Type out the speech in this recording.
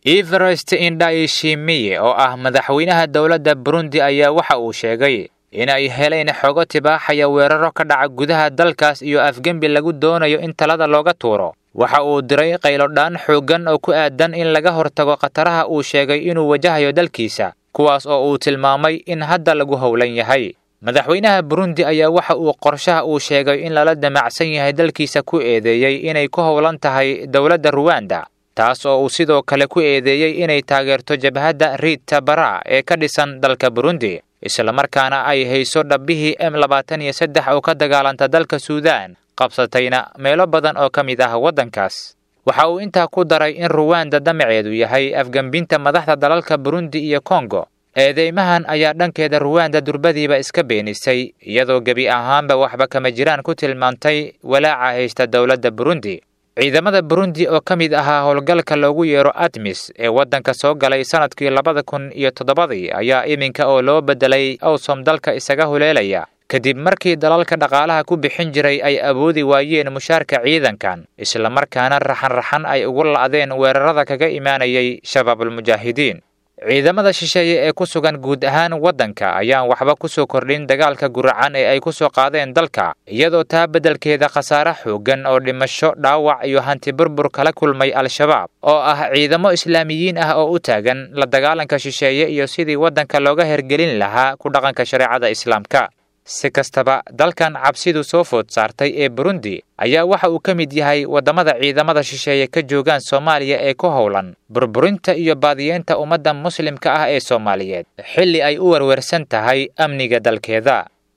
everest indhaishimiye oo ah madaxweynaha dowladda burundi ayaa waxa uu sheegay in ay heleen xogo tibaaxaya weeraro ka dhaca gudaha dalkaas iyo afgembi lagu doonayo in talada looga tuuro waxa uu diray qaylodhaan xooggan oo ku aadan in laga hortago khataraha uu sheegay inuu wajahayo dalkiisa kuwaas oo uu tilmaamay in hadda lagu howlan yahay madaxweynaha burundi ayaa waxa uu qorshaha uu sheegay in lala damacsan yahay dalkiisa ku eedeeyey inay ku howlan tahay dowladda ruwanda taas oo uu sidoo kale ku eedeeyey inay taageerto jabhadda riita bara ee ka dhisan dalka burundi islamarkaana ay hayso dhabbihii m labaatan iyo saddex oo ka dagaalanta dalka suudaan qabsatayna meelo badan oo ka mid ah waddankaas waxa uu intaa ku daray in ruwanda damaceedu yahay afgembinta madaxda dalalka burundi iyo kongo eedeymahan ayaa dhankeeda ruwanda durbadiiba iska beenisay iyadoo gebi ahaanba waxba kama jiraan ku tilmaantay walaaca haysta dowladda burundi ciidamada burundi oo ka mid ahaa howlgalka loogu yeero admis ee waddanka soo galay sannadkii labada kun iyo toddobadii ayaa iminka oo loo beddelay awsom dalka isaga huleelaya kadib markii dalalka dhaqaalaha ku bixin jiray ay awoodi waayeen mushaarka ciidankan islamarkaana raxan-raxan ay ugu la'deen weerarada kaga imaanayay shabaabulmujaahidiin ciidamada shisheeye ee ku sugan guud ahaan waddanka ayaan waxba ku soo kordhin dagaalka guracan ee ay ku soo qaadeen dalka iyadoo taa beddelkeeda khasaare xooggan oo dhimasho dhaawac iyo hanti burbur kala kulmay al-shabaab oo ah ciidamo islaamiyiin ah oo u taagan la dagaalanka shisheeye iyo sidii waddanka looga hergelin lahaa ku dhaqanka shareecada islaamka si kastaba dalkan cabsidu soo food saartay ee burundi ayaa waxa uu ka mid yahay waddamada ciidamada shisheeye ka joogaan soomaaliya ee ku howlan burburinta iyo baadiyeenta ummadda muslimka ah ee soomaaliyeed xilli ay u werwersan tahay amniga dalkeeda